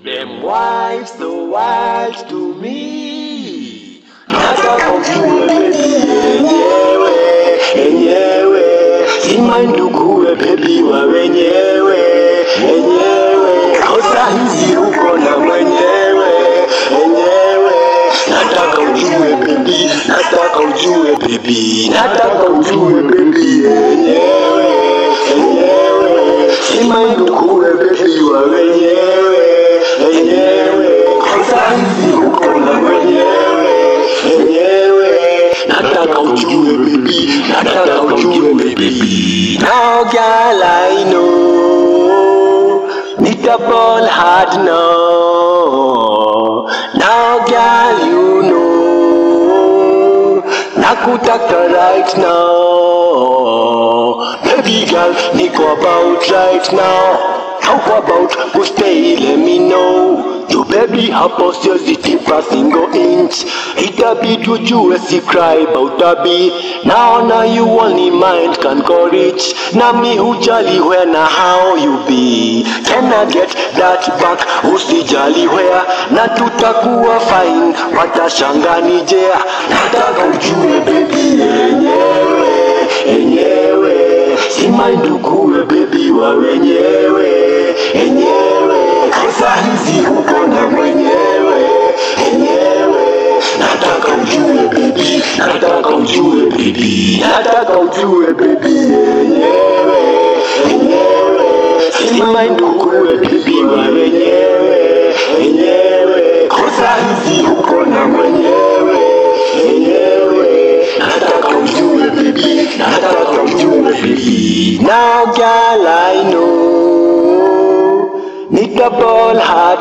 Them wives the wives to me. Nataka ujue baby yenyewe, yenyewe. Si nduguwe baby wa wenyewe, wenyewe. Kosa hizi uko na mwenyewe, wenyewe. Nataka ujue baby, nataka ujue baby, nataka ujue baby yenyewe, yenyewe. Si nduguwe baby wa wenyewe, wenyewe. Kosa hizi uko na mwenyewe, wenyewe. Nataka ujue baby, nataka ujue baby. Now girl I know, need a ball hard now. Now girl you know, nakutaka right now. Baby girl, niko about right now. How about go stay, let me know. You baby hapo siwezi tipa single inch itabidi ujue si cry about tabi naona you only mind can go reach nami hujali where na how you be can I get that back usijali where na tutakuwa fine watashangani jea nataka ujue baby yenyewe yenyewe si mind ukuwe baby wa wenyewe yenyewe kosa hizi uko na mwenyewe yenyewe nataka ujue baby nataka ujue baby nataka ujue baby yenyewe yenyewe si mind ukuwe baby wa wenyewe yenyewe kosa hizi uko na mwenyewe yenyewe nataka ujue baby nataka ujue baby now girl I know need a ball hard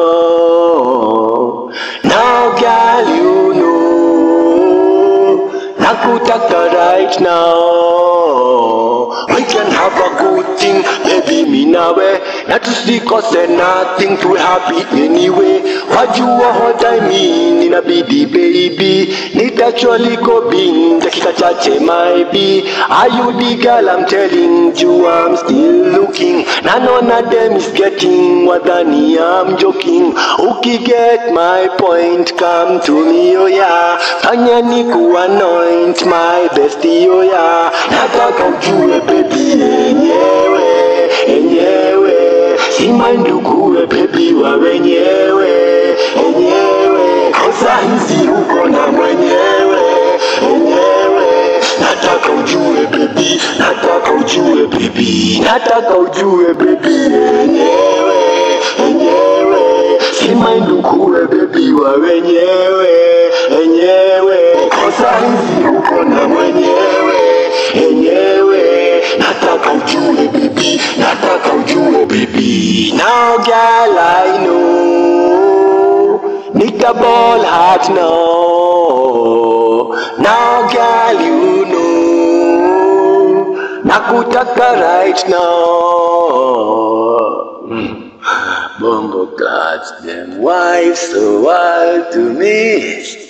no now girl you know nakutaka right now we can have a good thing baby mi nawe na tusikose nothing to happy anyway wajua what I mean inabidi baby nitacholi kobin dakika chache maybe are you the girl I'm telling you I'm still looking na nona them is getting wadhani I'm joking ukiget my point come to me oh yeah fanya ni kuanoint my bestie oh yeah nataka ujue baby yenyewe yenyewe si nduguwe baby wa wenyewe wenyewe kosa hizi uko na mwenyewe wenyewe nataka ujue baby nataka ujue baby nataka ujue baby yenyewe wenyewe si nduguwe baby wa wenyewe wenyewe kosa hizi uko na mwenyewe wenyewe nataka ujue baby nataka ujue baby now girl I know need a ball heart now now girl you know nakutaka right now mm. Bongo cats, them wives so wild to me.